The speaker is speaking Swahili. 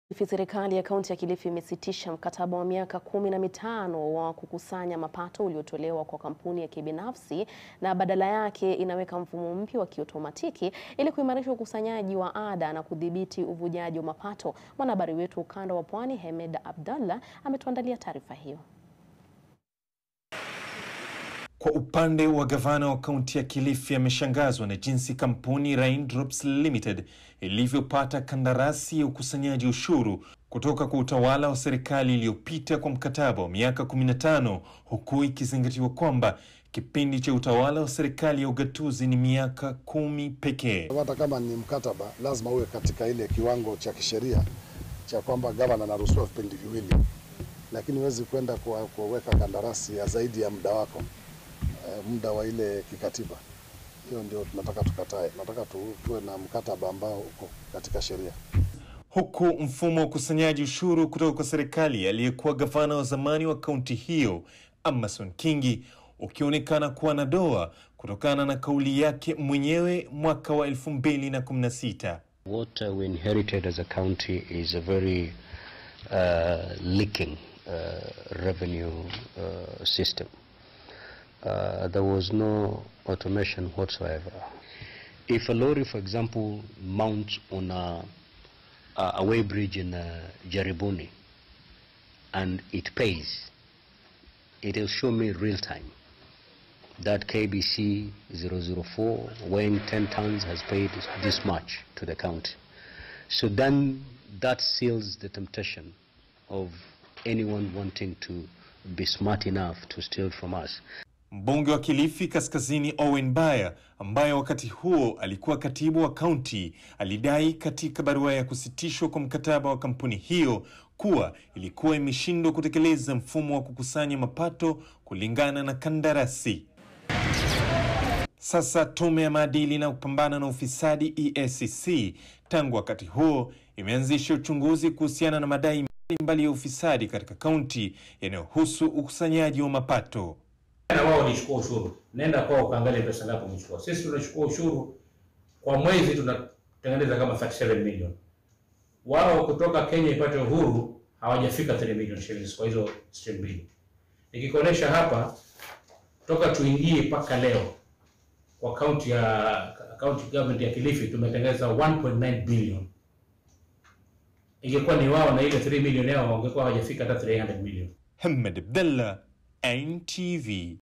Serikali ya kaunti ya Kilifi imesitisha mkataba wa miaka kumi na mitano wa kukusanya mapato uliotolewa kwa kampuni ya kibinafsi na badala yake inaweka mfumo mpya wa kiotomatiki ili kuimarisha ukusanyaji wa ada na kudhibiti uvujaji wa mapato. Mwanahabari wetu ukanda wa Pwani Hemed Abdallah ametuandalia taarifa hiyo. Kwa upande wa gavana wa kaunti ya Kilifi ameshangazwa na jinsi kampuni Raindrops Limited ilivyopata kandarasi ya ukusanyaji ushuru kutoka kwa utawala wa serikali iliyopita kwa mkataba wa miaka 15 huku ikizingatiwa kwamba kipindi cha utawala wa serikali ya ugatuzi ni miaka kumi pekee. Hata kama ni mkataba, lazima uwe katika ile kiwango cha kisheria cha kwamba gavana anaruhusiwa vipindi viwili, lakini huwezi kwenda kuweka kandarasi ya zaidi ya muda wako muda wa ile kikatiba. Hiyo ndio tunataka tukatae. Tunataka tu, tuwe na mkataba ambao uko katika sheria. Huku mfumo wa ukusanyaji ushuru kutoka kwa serikali aliyekuwa gavana wa zamani wa kaunti hiyo Amason Kingi ukionekana kuwa na doa kutokana na kauli yake mwenyewe mwaka wa 2016. What uh, we inherited as a county is a very uh, leaking uh, revenue uh, system. Uh, there was no automation whatsoever. If a lorry, for example, mounts on a, a way bridge in uh, Jaribuni and it pays, it will show me real time that KBC 004 weighing 10 tons has paid this much to the county. So then that seals the temptation of anyone wanting to be smart enough to steal from us. Mbunge wa Kilifi Kaskazini Owen Baya ambaye wakati huo alikuwa katibu wa kaunti alidai katika barua ya kusitishwa kwa mkataba wa kampuni hiyo kuwa ilikuwa imeshindwa kutekeleza mfumo wa kukusanya mapato kulingana na kandarasi. Sasa tume ya maadili na kupambana na ufisadi EACC tangu wakati huo imeanzisha uchunguzi kuhusiana na madai mbalimbali ya ufisadi katika kaunti yanayohusu ukusanyaji wa mapato na wao walichukua ushuru. Nenda kwao ukaangalia pesa ngapi wamechukua. Sisi tunachukua ushuru kwa mwezi tunatengeneza kama 37 million. Wao kutoka Kenya ipate uhuru hawajafika 3 million shillings kwa hizo stream mbili. Nikikuonesha hapa toka tuingie mpaka leo kwa kaunti ya county government ya Kilifi tumetengeneza 1.9 billion. Ingekuwa ni wao na ile 3 million yao wangekuwa hawajafika hata 300 million. Hemed Abdallah, NTV.